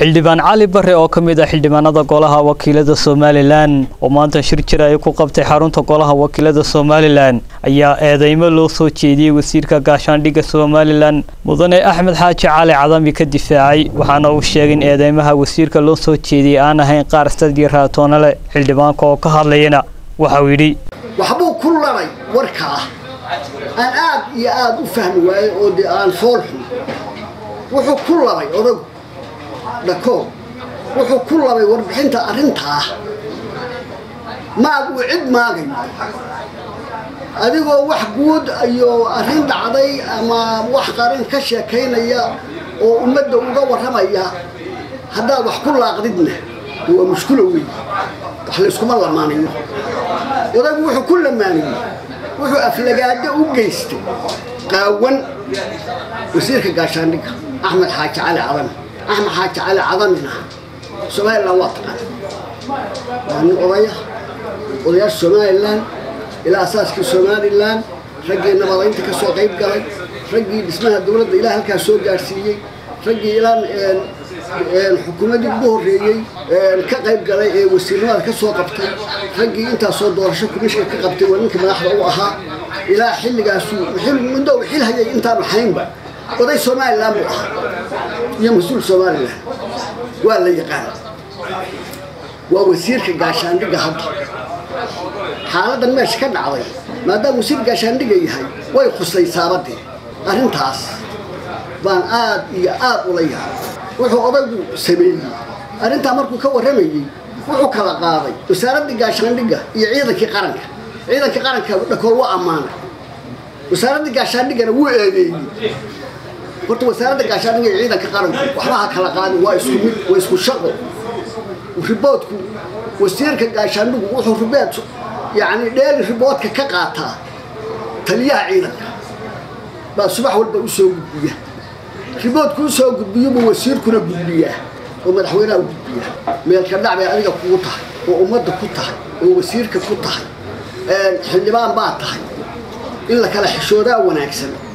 xildhibaan cali bare oo ka mid ah xildhibaanada golaha wakiilada somalilan oo maanta shir jira ay ku qabtay xarunta golaha wakiilada somalilan ayaa eedeymo loo soo jeediyey wasiirka gaashaandhigga somalilan mudane axmed xaaji cali cadami ka difaacay waxaana uu sheegay in eedeymaha wasiirka loo soo jeediyey aan ahayn qaar stadii raatoonale xildhibaanka oo ka hadlayana waxauu yidhi waxbuu ku labay warka ah aan aad iyo aad u fahmi waayey oo dee aan foolxun wuxuu ku labay odagu dhakoor wuxuu ku labay warbixinta arrintaa maad uu cid maagay adigoo wax guud iyo arrin dhacday ama wax qaran ka sheekaynaya oo ummadda uga warramaya haddaad wax ku laaqdidna de waa mushkulo weyn wax layskuma lamaanayo odagu wuxuu ku lamaanayey wuxuu aflagaado u geystay qaawan wasiirka gaashaandhigga axmed xaaji cali cadami axmed xaaji cali cadamina somalilan waa taqaan waa nin odaya odayaasha somalilan ilaa asaaskii somalilan raggii nabadaynta ka soo qayb galay raggii dhismaha dowladda ilaa halkaa soo gaadhsiiyey raggii ilaa xukuumaddii ugu horreeyey ka qayb galay ee wasiirnimada ka soo qabtay raggii intaasoo doorasho kumishka ka qabtay waa ninkii madaxda u ahaa ilaa xilligaasuu muddo uu xil hayay intaanu haynba oday somalilan buu ahaa iyo mas-uul somalilan waa la yaqaan waa wasiirka gaashaandhigga hadda xaaladan meesha ka dhacday maadaama wasiir gaashaandhigga yahay way khusaysaabadee arrintaas baan aad iyo aad ula yahay wuxuu odaygu sameeyey arrintaa markuu ka warramayey wuxuu kala qaaday wasaaraddii gaashaandhigga iyo ciidankii qaranka ciidankii qaranka dhakool waa ammaanay wasaaraddii gaashaandhiggana wuu eedeeyey horta wasaaradda gaashaandhigga iyo ciidanka qaranku waxba ha kala qaadin waa isku mid waa isku shaqo riboodku wasiirka gaashaandhigu wuxuu ribood yacni dheeli riboodka ka qaataa taliyaha ciidanka baa subax walba u soo gudbiya riboodku u soo gudbiyo buu wasiirkuna gudbiyaa oo madaxweynaha u gudbiyaa meelka dhac bay adiga kugu tahay oo ummadda ku tahay oo wasiirka ku tahay xildhibaan baa tahay in la kala xishoodaa wanaagsan